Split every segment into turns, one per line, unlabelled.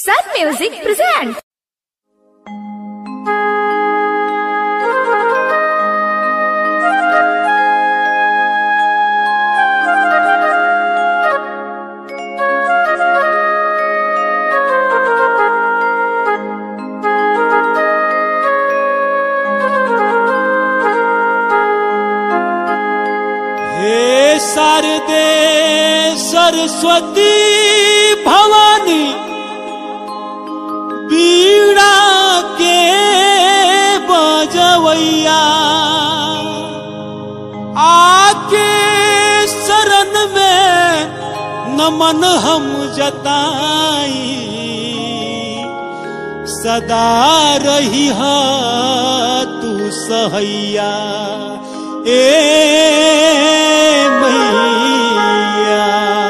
Sun Music presents.
हे शारदे सरस्वती भवानी बीड़ा के बजवैया आके शरण में नमन हम जताई सदा रही हा तू सहैया ए मैया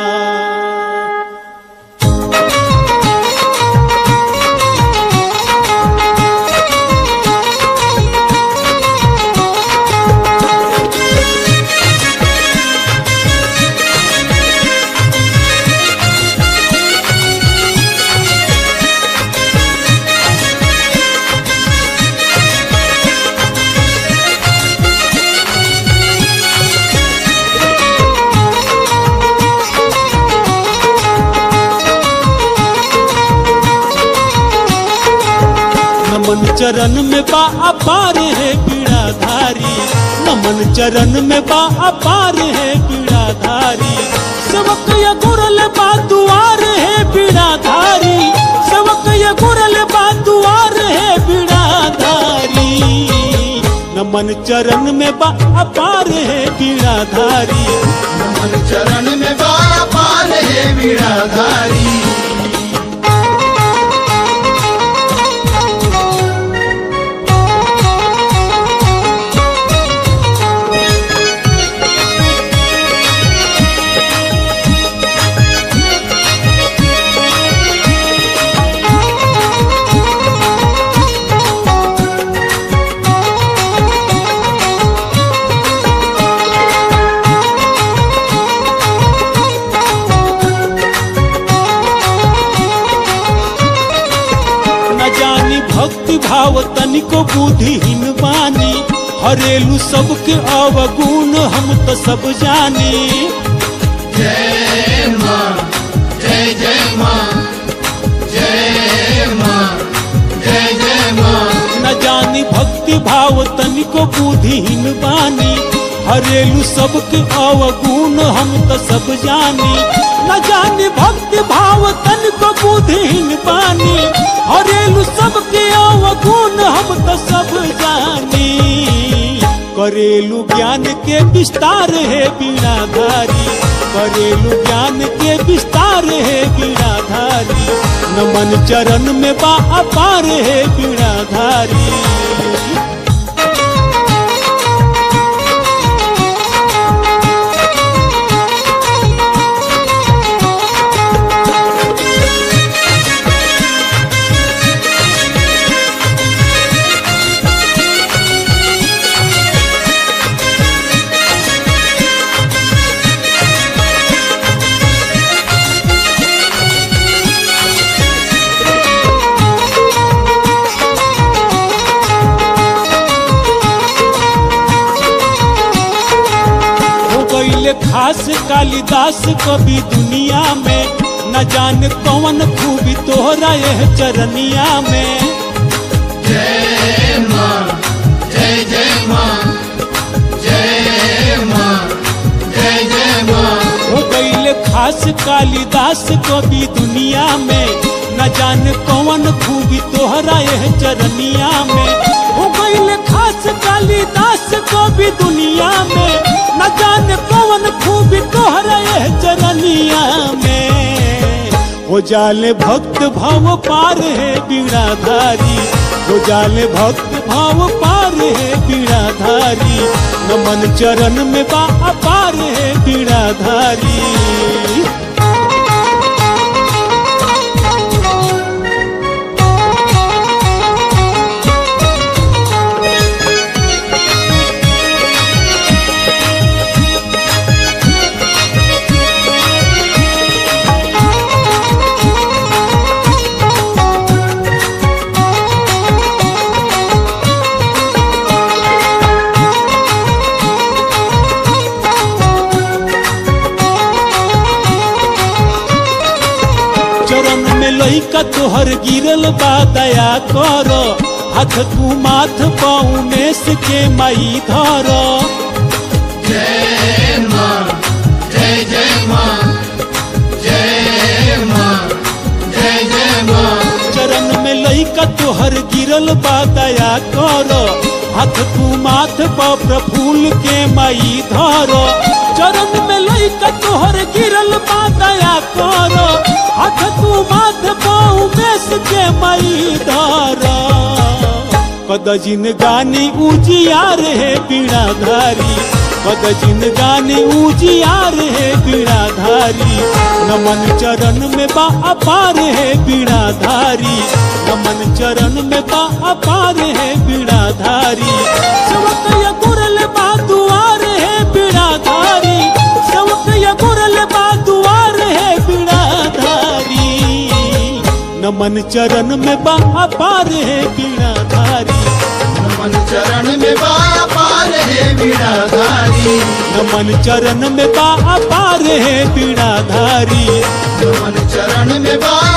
नमन चरण में बा अपार है पीड़ाधारी नमन चरण में बा अपार है पीड़ाधारी सेवक ये गुरल बा दुआर है पीड़ाधारी सेवक ये गुरल बा दुआर है पीड़ाधारी नमन चरण में बा अपार है पीड़ाधारी
मन चरण में बाया पार है वीणाधारी
न जानी भक्ति भाव तनिको बुद्धिहीन बानी हरेलू सबके अवगुण हम तो सब जानी
जय माँ जय जय माँ जय माँ जय जय माँ
न जानी भक्ति भाव तनिको बुद्धिहीन बानी हरेलू सबके अवगुण हम तो सब जानी न जानी भक्ति भाव तनिको बुद्धिहीन बानी हरेलू सबके अवगुण हम तो सब जानी करेलू ज्ञान के विस्तार है बीणाधारी करेलू ज्ञान के विस्तार है बीणाधारी नमन चरण में बा अपार है बीणाधारी हो गईले खास कालिदास कवि दुनिया में न जान कौन खूबी तोहरा यह चरनिया में
जय माँ जय जय माँ जय माँ जय जय माँ
हो गईले खास कालिदास कवि दुनिया में न जान कौन खूबी तोहरा यह चरनिया में हो गईले खास कालिदास कवि दुनिया में न जान कौन खूबी तोहरा यह चरनिया में हो जाले भक्त भाव पार है बीड़ाधारी हो जाले भक्त भाव पार है बीड़ाधारी नमन चरण में बा अपार है बीड़ाधारी चरण में लइका तोहर गिरल बा दया कर हाथ तू माथ पौनेस के माई धर
जय माँ जय जय माँ जय माँ जय जय माँ
चरण में लइका तोहर गिरल बा दया कर हाथ तू माथ पर प्रफुल के माई धर चरण में लइका तोहर गिरल बा दया कर हाथ तू माथ पर उमेश के माई धर कद जिनगानी उजियार है बीणाधारी कद जिनगानी उजियार है बीणाधारी नमन चरण में बा अपार है बीणाधारी नमन चरण में बा अपार है बीणाधारी सेवक या गुरल बा दुआर है बीणाधारी सेवक या गुरल बा दुआर है बीणाधारी नमन चरण में बा अपार है बीणाधारी
नमन चरण में बाया पार है बीड़ाधारी
नमन चरण में बा अपार है बीणाधारी
नमन चरण में बाया